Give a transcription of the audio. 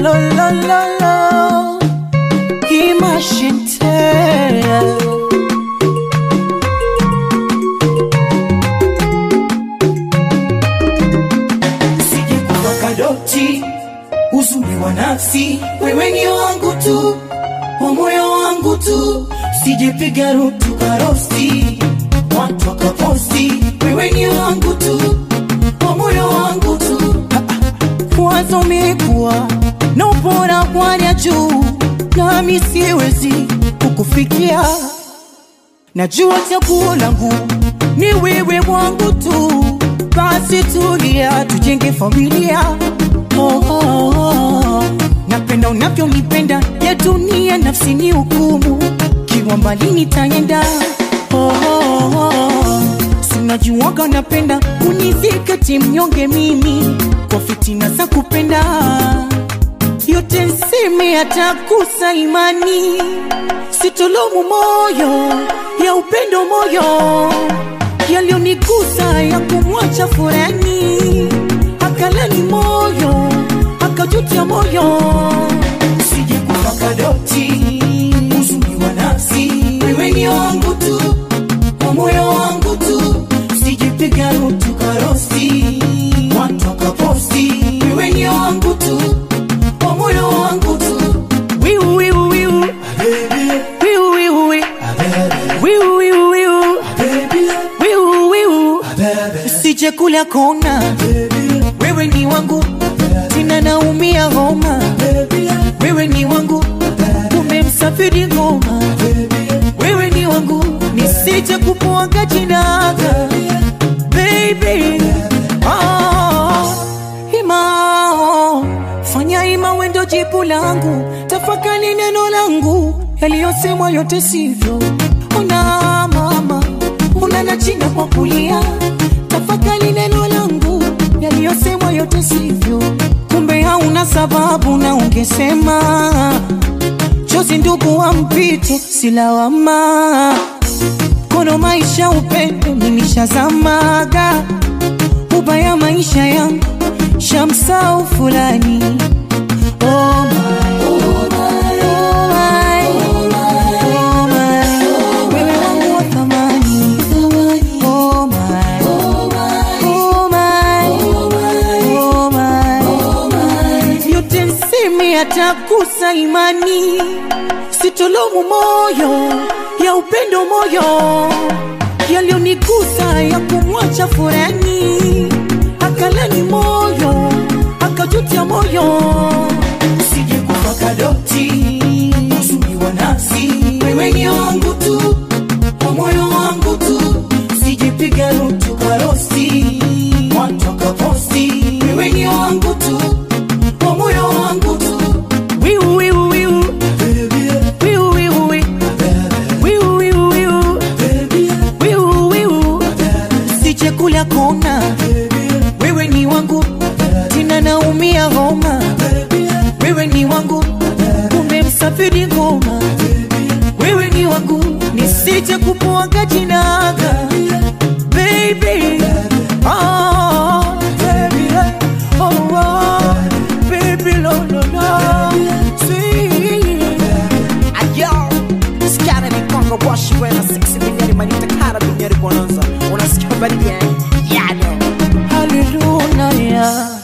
lo lo lo lo Imagine Sije kuwa kadoti uzuri wa nafsi, wewe ni wangu tu, wa moyo wangu tu, sijepiga rutu karosti, watu wakaposti, wewe ni wangu tu, wa moyo wangu tu, Wazo umekuwa na ubora kwanya juu, nami siwezi kukufikia. Najua chaguo langu ni wewe wangu tu, basi tulia, tujenge familia. Oh, oh, oh. Napenda unavyonipenda, ya dunia nafsi ni hukumu, kiwa mbali nitaenda. Oh, oh, oh. Sinajuaga napenda unizikati mnyonge mimi kwa fitina za kupenda yote nseme atakusa imani sitolomu moyo ya upendo moyo yaliyonigusa ya kumwacha furani akalani moyo akajutia moyo sije kuwa kadoti uzuri wa nafsi, wewe ni wangu tu, wa moyo wangu tu, sijepiga rutu karosti, watu wakaposti, wewe ni wangu tu, wa moyo wangu tu, wiu wiu wiu wiu wiu wiu wiu wiu wiu wiu wiu usije kula kona wewe ni wangu tena naumia homa wewe ni wangu umemsafiri ngoma wewe ni wangu nisije kupuaga jinaga baby oh, ima oh, fanya ima wendo jibu langu tafakani neno langu yaliyosemwa yote sivyo ona mama unanachinda kwa kulia tafakani neno langu yaliyosemwa yote sivyo kumbe hauna sababu na ungesema chozi ndugu wa mpito silawama kono maisha upendo nilishazamaga ubaya maisha yangu shamsau fulani oh my, oh my, oh my, oh my. Wewe wangu wa thamani. Oh my, oh my, oh my. yote nseme atakusa imani sitolomu moyo ya upendo moyo yaliyonigusa ya kumwacha furani akalani moyo akajutia moyo sije kuwa kadoti uzuri wa nafsi, wewe ni wangu tu, wa moyo wangu tu, sijepiga rutu karosti, watu wakaposti, wewe ni wangu tu, wa moyo wangu tu, wiu wiu wiu wiu wiu wiu wiu wiu wiu wiu wiu sije kula kona wewe ni wangu tena naumia homa wewe ni wangu umemsafiri ngoma wewe ni wangu nisije kupuaga jinaga baby oh, baby oh, oh, baby lo lo lo see Ayo, skana ni kongo washi wena 6 milioni manita kara duniani bonanza unasikia baridi eh? yado hallelujah